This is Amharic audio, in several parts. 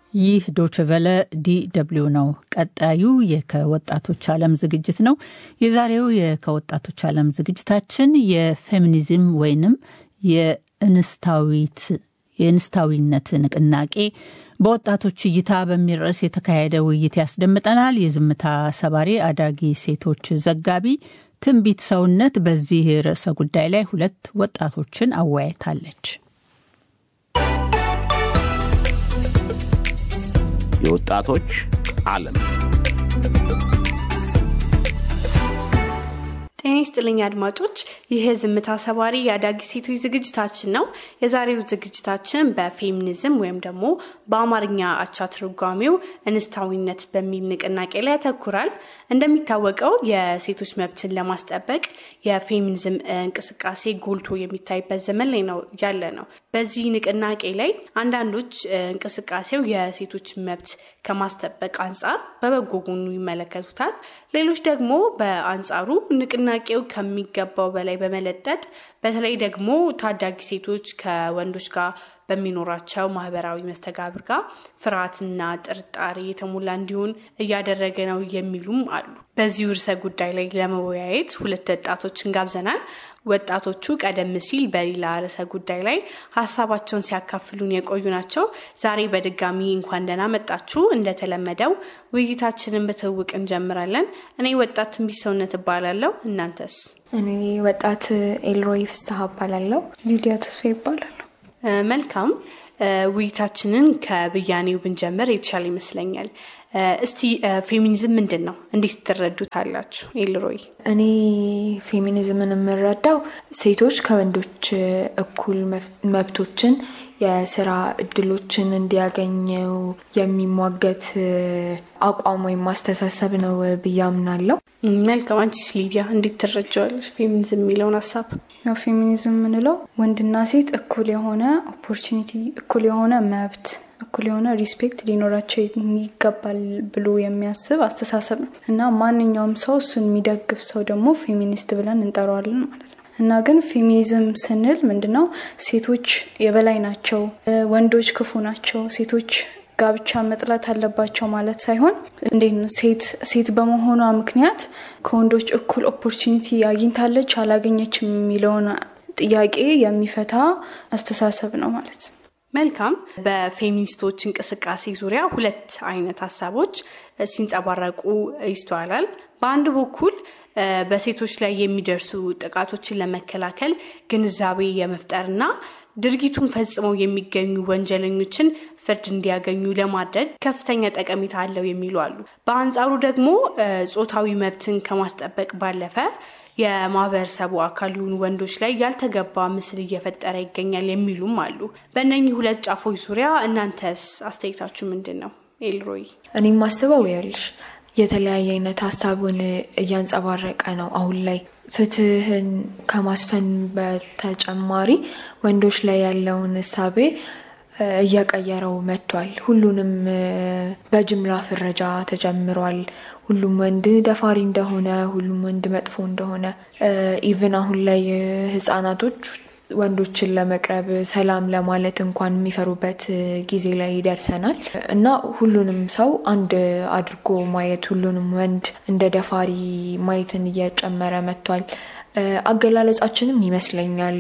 ይህ ዶችቨለ ዲ ደብልዩ ነው። ቀጣዩ የከወጣቶች ዓለም ዝግጅት ነው። የዛሬው የከወጣቶች ዓለም ዝግጅታችን የፌሚኒዝም ወይንም የእንስታዊት የእንስታዊነት ንቅናቄ በወጣቶች እይታ በሚል ርዕስ የተካሄደ ውይይት ያስደምጠናል። የዝምታ ሰባሪ አዳጊ ሴቶች ዘጋቢ ትንቢት ሰውነት በዚህ ርዕሰ ጉዳይ ላይ ሁለት ወጣቶችን አወያይታለች። የወጣቶች ዓለም ጤና ይስጥልኝ አድማጮች፣ ይህ ዝምታ ሰባሪ የአዳጊ ሴቶች ዝግጅታችን ነው። የዛሬው ዝግጅታችን በፌሚኒዝም ወይም ደግሞ በአማርኛ አቻ ትርጓሜው እንስታዊነት በሚል ንቅናቄ ላይ ያተኩራል። እንደሚታወቀው የሴቶች መብትን ለማስጠበቅ የፌሚኒዝም እንቅስቃሴ ጎልቶ የሚታይበት ዘመን ላይ ነው ያለ ነው። በዚህ ንቅናቄ ላይ አንዳንዶች እንቅስቃሴው የሴቶች መብት ከማስጠበቅ አንጻር በበጎ ጎኑ ይመለከቱታል። ሌሎች ደግሞ በአንጻሩ ንቅናቄው ከሚገባው በላይ በመለጠጥ በተለይ ደግሞ ታዳጊ ሴቶች ከወንዶች ጋር በሚኖራቸው ማህበራዊ መስተጋብር ጋር ፍርሃትና ጥርጣሬ የተሞላ እንዲሆን እያደረገ ነው የሚሉም አሉ። በዚህ ርዕሰ ጉዳይ ላይ ለመወያየት ሁለት ወጣቶችን ጋብዘናል። ወጣቶቹ ቀደም ሲል በሌላ ርዕሰ ጉዳይ ላይ ሀሳባቸውን ሲያካፍሉን የቆዩ ናቸው። ዛሬ በድጋሚ እንኳን ደህና መጣችሁ። እንደተለመደው ውይይታችንን በትውውቅ እንጀምራለን። እኔ ወጣት ትንቢት ሰውነት እባላለሁ። እናንተስ? እኔ ወጣት ኤልሮይ ፍስሀ እባላለሁ። ሊዲያ ተስፋ ይባላለሁ። መልካም ውይይታችንን ከብያኔው ብንጀምር የተሻለ ይመስለኛል። እስቲ ፌሚኒዝም ምንድን ነው? እንዴት ትረዱታላችሁ? ኤልሮይ። እኔ ፌሚኒዝምን የምረዳው ሴቶች ከወንዶች እኩል መብቶችን፣ የስራ እድሎችን እንዲያገኘው የሚሟገት አቋም ወይም ማስተሳሰብ ነው ብዬ አምናለሁ። መልካም። አንቺስ ሊዲያ እንዴት ትረጃዋለች ፌሚኒዝም የሚለውን ሀሳብ? ያው ፌሚኒዝም የምንለው ወንድና ሴት እኩል የሆነ ኦፖርቹኒቲ፣ እኩል የሆነ መብት እኩል የሆነ ሪስፔክት ሊኖራቸው ይገባል ብሎ የሚያስብ አስተሳሰብ ነው እና ማንኛውም ሰው እሱን የሚደግፍ ሰው ደግሞ ፌሚኒስት ብለን እንጠራዋለን ማለት ነው። እና ግን ፌሚኒዝም ስንል ምንድነው? ሴቶች የበላይ ናቸው፣ ወንዶች ክፉ ናቸው፣ ሴቶች ጋብቻ መጥላት አለባቸው ማለት ሳይሆን እንዴት ነው ሴት ሴት በመሆኗ ምክንያት ከወንዶች እኩል ኦፖርቹኒቲ አግኝታለች አላገኘችም የሚለውን ጥያቄ የሚፈታ አስተሳሰብ ነው ማለት ነው። መልካም። በፌሚኒስቶች እንቅስቃሴ ዙሪያ ሁለት አይነት ሀሳቦች ሲንጸባረቁ ይስተዋላል። በአንድ በኩል በሴቶች ላይ የሚደርሱ ጥቃቶችን ለመከላከል ግንዛቤ የመፍጠርና ድርጊቱን ፈጽመው የሚገኙ ወንጀለኞችን ፍርድ እንዲያገኙ ለማድረግ ከፍተኛ ጠቀሜታ አለው የሚሉ አሉ። በአንጻሩ ደግሞ ጾታዊ መብትን ከማስጠበቅ ባለፈ የማህበረሰቡ አካል የሆኑ ወንዶች ላይ ያልተገባ ምስል እየፈጠረ ይገኛል የሚሉም አሉ። በእነኚህ ሁለት ጫፎች ዙሪያ እናንተስ አስተያየታችሁ ምንድን ነው? ኤልሮይ። እኔ ማስበው ያልሽ የተለያየ አይነት ሀሳቡን እያንጸባረቀ ነው አሁን ላይ ፍትህን ከማስፈን በተጨማሪ ወንዶች ላይ ያለውን እሳቤ እየቀየረው መጥቷል። ሁሉንም በጅምላ ፍረጃ ተጀምሯል። ሁሉም ወንድ ደፋሪ እንደሆነ፣ ሁሉም ወንድ መጥፎ እንደሆነ ኢቭን አሁን ላይ ህጻናቶች ወንዶችን ለመቅረብ ሰላም ለማለት እንኳን የሚፈሩበት ጊዜ ላይ ይደርሰናል እና ሁሉንም ሰው አንድ አድርጎ ማየት ሁሉንም ወንድ እንደ ደፋሪ ማየትን እየጨመረ መጥቷል። አገላለጻችንም ይመስለኛል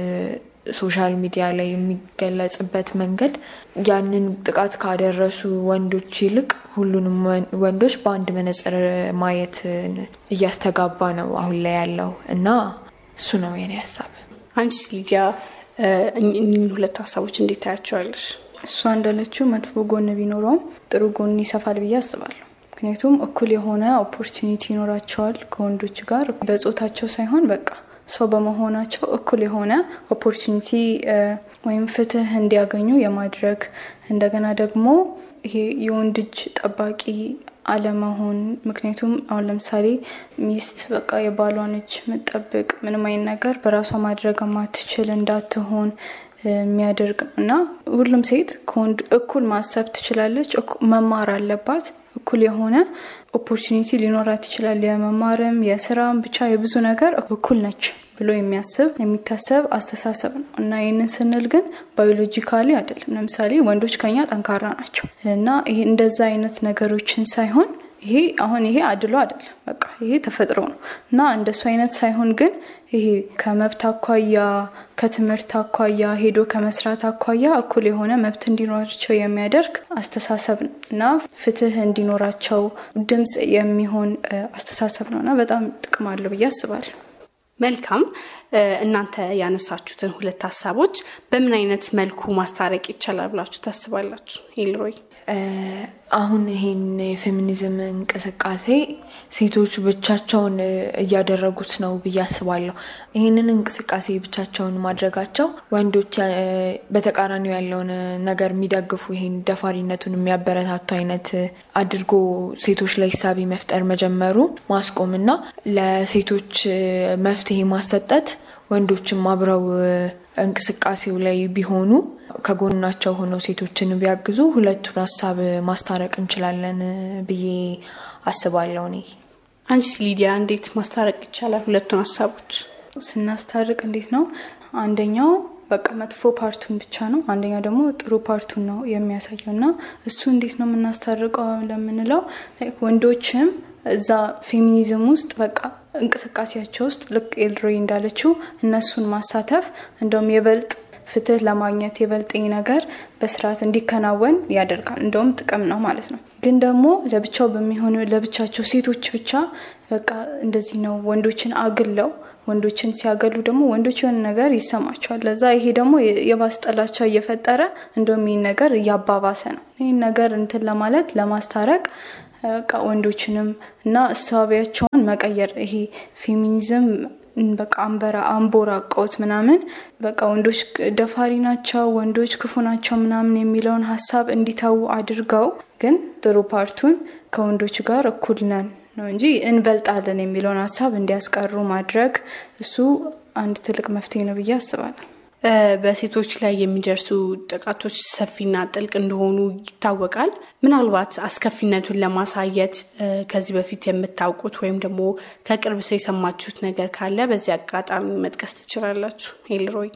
ሶሻል ሚዲያ ላይ የሚገለጽበት መንገድ ያንን ጥቃት ካደረሱ ወንዶች ይልቅ ሁሉንም ወንዶች በአንድ መነጽር ማየት እያስተጋባ ነው አሁን ላይ ያለው እና እሱ ነው የኔ ሀሳብ። አንቺስ ሊዲያ እኚህን ሁለት ሀሳቦች እንዴት ታያቸዋለሽ? እሷ እንዳለችው መጥፎ ጎን ቢኖረውም ጥሩ ጎን ይሰፋል ብዬ አስባለሁ። ምክንያቱም እኩል የሆነ ኦፖርቹኒቲ ይኖራቸዋል ከወንዶች ጋር በጾታቸው ሳይሆን በቃ ሰው በመሆናቸው እኩል የሆነ ኦፖርቹኒቲ ወይም ፍትህ እንዲያገኙ የማድረግ እንደገና ደግሞ ይሄ የወንድ እጅ ጠባቂ አለመሆን። ምክንያቱም አሁን ለምሳሌ ሚስት በቃ የባሏን እጅ ምጠብቅ ምንም አይነት ነገር በራሷ ማድረግ ማትችል እንዳትሆን የሚያደርግ ነው እና ሁሉም ሴት ከወንድ እኩል ማሰብ ትችላለች፣ መማር አለባት። እኩል የሆነ ኦፖርቹኒቲ ሊኖራት ይችላል። የመማርም የስራም ብቻ የብዙ ነገር እኩል ነች ብሎ የሚያስብ የሚታሰብ አስተሳሰብ ነው እና ይህንን ስንል ግን ባዮሎጂካሊ አይደለም። ለምሳሌ ወንዶች ከኛ ጠንካራ ናቸው እና ይሄ እንደዛ አይነት ነገሮችን ሳይሆን ይሄ አሁን ይሄ አድሎ አይደለም፣ በቃ ይሄ ተፈጥሮ ነው እና እንደሱ አይነት ሳይሆን ግን ይሄ ከመብት አኳያ ከትምህርት አኳያ ሄዶ ከመስራት አኳያ እኩል የሆነ መብት እንዲኖራቸው የሚያደርግ አስተሳሰብ ነው እና ፍትህ እንዲኖራቸው ድምፅ የሚሆን አስተሳሰብ ነው እና በጣም ጥቅም አለው ብዬ አስባለሁ። መልካም። እናንተ ያነሳችሁትን ሁለት ሀሳቦች በምን አይነት መልኩ ማስታረቅ ይቻላል ብላችሁ ታስባላችሁ? ኤልሮይ አሁን ይሄን የፌሚኒዝም እንቅስቃሴ ሴቶች ብቻቸውን እያደረጉት ነው ብዬ አስባለሁ። ይህንን እንቅስቃሴ ብቻቸውን ማድረጋቸው ወንዶች በተቃራኒው ያለውን ነገር የሚደግፉ ይሄን ደፋሪነቱን የሚያበረታቱ አይነት አድርጎ ሴቶች ላይ ሳቢ መፍጠር መጀመሩ ማስቆምና ለሴቶች መፍትሄ ማሰጠት ወንዶችም አብረው እንቅስቃሴው ላይ ቢሆኑ ከጎናቸው ሆነው ሴቶችን ቢያግዙ ሁለቱን ሀሳብ ማስታረቅ እንችላለን ብዬ አስባለሁ። እኔ አንቺስ ሊዲያ እንዴት ማስታረቅ ይቻላል ሁለቱን ሀሳቦች? ስናስታርቅ እንዴት ነው? አንደኛው በቃ መጥፎ ፓርቱን ብቻ ነው፣ አንደኛው ደግሞ ጥሩ ፓርቱን ነው የሚያሳየው እና እሱ እንዴት ነው የምናስታርቀው ለምንለው ወንዶችም እዛ ፌሚኒዝም ውስጥ በቃ እንቅስቃሴያቸው ውስጥ ልክ ኤልሮይ እንዳለችው እነሱን ማሳተፍ እንደውም የበልጥ ፍትህ ለማግኘት የበልጥ ነገር በስርዓት እንዲከናወን ያደርጋል። እንደውም ጥቅም ነው ማለት ነው። ግን ደግሞ ለብቻው በሚሆኑ ለብቻቸው ሴቶች ብቻ በቃ እንደዚህ ነው ወንዶችን አግለው ወንዶችን ሲያገሉ ደግሞ ወንዶች የሆነ ነገር ይሰማቸዋል። ለዛ ይሄ ደግሞ የባስ ጥላቻ እየፈጠረ እንደውም ይህን ነገር እያባባሰ ነው። ይህን ነገር እንትን ለማለት ለማስታረቅ በቃ ወንዶችንም እና እሳቢያቸውን መቀየር ይሄ ፌሚኒዝም በቃ አንበራ አንቦራቆት ምናምን በቃ ወንዶች ደፋሪ ናቸው፣ ወንዶች ክፉ ናቸው ምናምን የሚለውን ሀሳብ እንዲተዉ አድርገው ግን ጥሩ ፓርቱን ከወንዶች ጋር እኩል ነን ነው እንጂ እንበልጣለን የሚለውን ሀሳብ እንዲያስቀሩ ማድረግ እሱ አንድ ትልቅ መፍትሄ ነው ብዬ አስባለሁ። በሴቶች ላይ የሚደርሱ ጥቃቶች ሰፊና ጥልቅ እንደሆኑ ይታወቃል። ምናልባት አስከፊነቱን ለማሳየት ከዚህ በፊት የምታውቁት ወይም ደግሞ ከቅርብ ሰው የሰማችሁት ነገር ካለ በዚህ አጋጣሚ መጥቀስ ትችላላችሁ። ኤልሮይ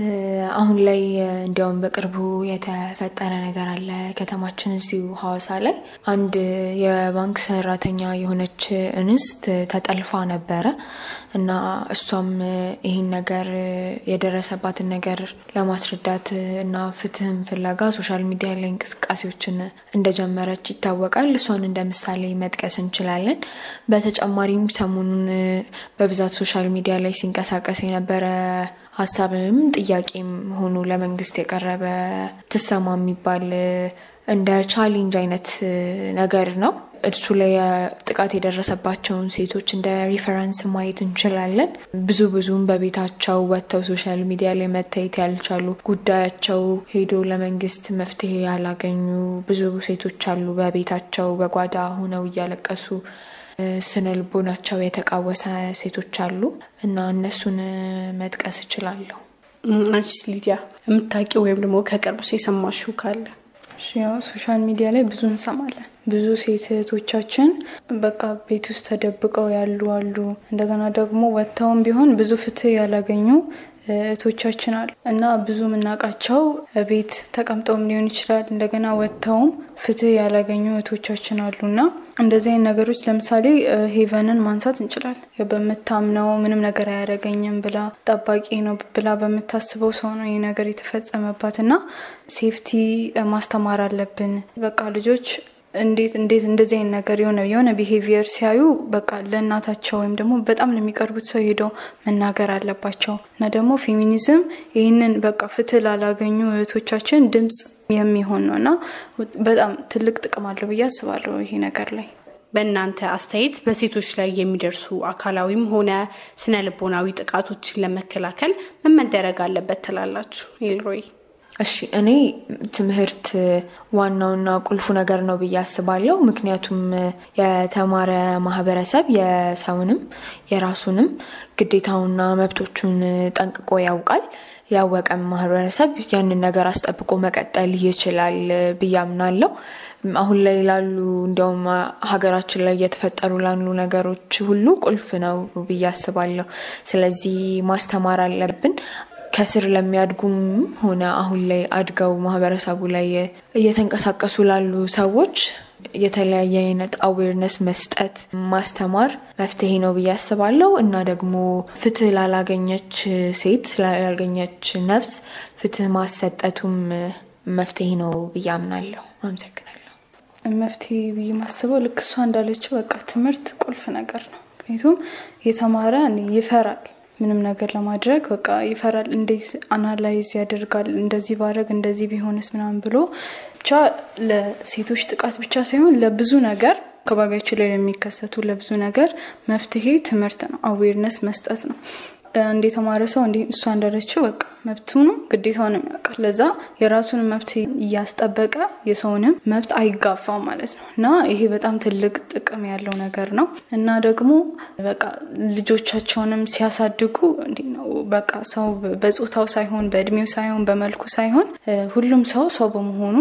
አሁን ላይ እንዲያውም በቅርቡ የተፈጠረ ነገር አለ። ከተማችን እዚሁ ሐዋሳ ላይ አንድ የባንክ ሰራተኛ የሆነች እንስት ተጠልፋ ነበረ እና እሷም ይህን ነገር የደረሰባትን ነገር ለማስረዳት እና ፍትህም ፍለጋ ሶሻል ሚዲያ ላይ እንቅስቃሴዎችን እንደጀመረች ይታወቃል። እሷን እንደ ምሳሌ መጥቀስ እንችላለን። በተጨማሪም ሰሞኑን በብዛት ሶሻል ሚዲያ ላይ ሲንቀሳቀስ የነበረ ሀሳብንም ጥያቄም ሆኖ ለመንግስት የቀረበ ትሰማ የሚባል እንደ ቻሌንጅ አይነት ነገር ነው። እሱ ላይ ጥቃት የደረሰባቸውን ሴቶች እንደ ሪፈረንስ ማየት እንችላለን። ብዙ ብዙም በቤታቸው ወጥተው ሶሻል ሚዲያ ላይ መታየት ያልቻሉ ጉዳያቸው ሄዶ ለመንግስት መፍትሄ ያላገኙ ብዙ ሴቶች አሉ። በቤታቸው በጓዳ ሆነው እያለቀሱ ስነ ልቦናቸው የተቃወሰ ሴቶች አሉ እና እነሱን መጥቀስ እችላለሁ። አንቺስ ሊዲያ የምታውቂው ወይም ደግሞ ከቅርብ ሰው የሰማሽው ካለ? ያው ሶሻል ሚዲያ ላይ ብዙ እንሰማለን። ብዙ ሴት እህቶቻችን በቃ ቤት ውስጥ ተደብቀው ያሉ አሉ። እንደገና ደግሞ ወጥተውም ቢሆን ብዙ ፍትህ ያላገኙ እህቶቻችን አሉ እና ብዙ የምናውቃቸው ቤት ተቀምጠውም ሊሆን ይችላል። እንደገና ወጥተውም ፍትህ ያላገኙ እህቶቻችን አሉ እና እንደዚህ አይነት ነገሮች ለምሳሌ ሄቨንን ማንሳት እንችላለን። በምታምነው ምንም ነገር አያደርገኝም ብላ ጠባቂ ነው ብላ በምታስበው ሰው ነው ይህ ነገር የተፈጸመባት እና ሴፍቲ ማስተማር አለብን። በቃ ልጆች እንዴት እንዴት እንደዚህ አይነት ነገር የሆነ የሆነ ቢሄቪየር ሲያዩ በቃ ለእናታቸው ወይም ደግሞ በጣም ለሚቀርቡት ሰው ሄደው መናገር አለባቸው እና ደግሞ ፌሚኒዝም ይህንን በቃ ፍትህ ላላገኙ እህቶቻችን ድምፅ የሚሆን ነው እና በጣም ትልቅ ጥቅም አለው ብዬ አስባለሁ ይሄ ነገር ላይ። በእናንተ አስተያየት በሴቶች ላይ የሚደርሱ አካላዊም ሆነ ስነ ልቦናዊ ጥቃቶችን ለመከላከል ምን መደረግ አለበት ትላላችሁ? ኤልሮይ እሺ እኔ ትምህርት ዋናውና ቁልፉ ነገር ነው ብዬ አስባለሁ። ምክንያቱም የተማረ ማህበረሰብ የሰውንም የራሱንም ግዴታውና መብቶቹን ጠንቅቆ ያውቃል። ያወቀም ማህበረሰብ ያንን ነገር አስጠብቆ መቀጠል ይችላል ብዬ አምናለሁ። አሁን ላይ ላሉ እንዲያውም ሀገራችን ላይ እየተፈጠሩ ላሉ ነገሮች ሁሉ ቁልፍ ነው ብዬ አስባለሁ። ስለዚህ ማስተማር አለብን። ከስር ለሚያድጉም ሆነ አሁን ላይ አድገው ማህበረሰቡ ላይ እየተንቀሳቀሱ ላሉ ሰዎች የተለያየ አይነት አዌርነስ መስጠት ማስተማር መፍትሄ ነው ብዬ አስባለሁ እና ደግሞ ፍትህ ላላገኘች ሴት ላላገኘች ነፍስ ፍትህ ማሰጠቱም መፍትሄ ነው ብዬ አምናለሁ። አመሰግናለሁ። መፍትሄ ብዬ ማስበው ልክ እሷ እንዳለችው በቃ ትምህርት ቁልፍ ነገር ነው። ምክንያቱም የተማረ ይፈራል ምንም ነገር ለማድረግ በቃ ይፈራል። እንዴት አናላይዝ ያደርጋል እንደዚህ ባረግ እንደዚህ ቢሆንስ ምናምን ብሎ ብቻ ለሴቶች ጥቃት ብቻ ሳይሆን ለብዙ ነገር አካባቢያችን ላይ ለሚከሰቱ ለብዙ ነገር መፍትሄ ትምህርት ነው፣ አዌርነስ መስጠት ነው። እንደ የተማረ ሰው እንዲ እሷ እንዳለችው በቃ መብቱንም ግዴታውንም ያውቃል። ለዛ የራሱን መብት እያስጠበቀ የሰውንም መብት አይጋፋም ማለት ነው እና ይሄ በጣም ትልቅ ጥቅም ያለው ነገር ነው እና ደግሞ በቃ ልጆቻቸውንም ሲያሳድጉ እንዲ ነው በቃ ሰው በጾታው ሳይሆን በእድሜው ሳይሆን በመልኩ ሳይሆን ሁሉም ሰው ሰው በመሆኑ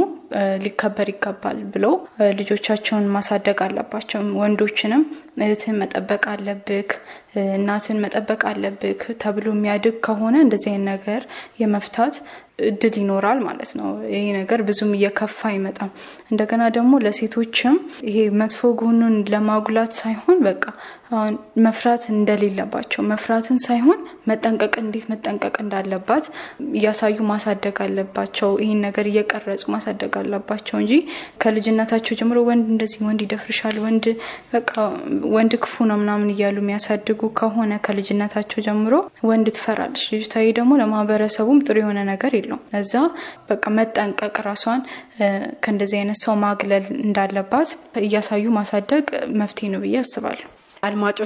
ሊከበር ይገባል ብለው ልጆቻቸውን ማሳደግ አለባቸው። ወንዶችንም እህትህን መጠበቅ አለብክ፣ እናትን መጠበቅ አለብክ ተብሎ የሚያድግ ከሆነ እንደዚህ አይነት ነገር የመፍታት እድል ይኖራል ማለት ነው። ይሄ ነገር ብዙም እየከፋ አይመጣም። እንደገና ደግሞ ለሴቶችም ይሄ መጥፎ ጎኑን ለማጉላት ሳይሆን በቃ አሁን መፍራት እንደሌለባቸው መፍራትን ሳይሆን መጠንቀቅ እንዴት መጠንቀቅ እንዳለባት እያሳዩ ማሳደግ አለባቸው። ይህን ነገር እየቀረጹ ማሳደግ አለባቸው እንጂ ከልጅነታቸው ጀምሮ ወንድ እንደዚህ ወንድ ይደፍርሻል፣ ወንድ በቃ ወንድ ክፉ ነው ምናምን እያሉ የሚያሳድጉ ከሆነ ከልጅነታቸው ጀምሮ ወንድ ትፈራለች ልጅቷ። ይህ ደግሞ ለማህበረሰቡም ጥሩ የሆነ ነገር የለውም። እዛ በቃ መጠንቀቅ ራሷን ከእንደዚህ አይነት ሰው ማግለል እንዳለባት እያሳዩ ማሳደግ መፍትሄ ነው ብዬ አስባለሁ። አድማጮች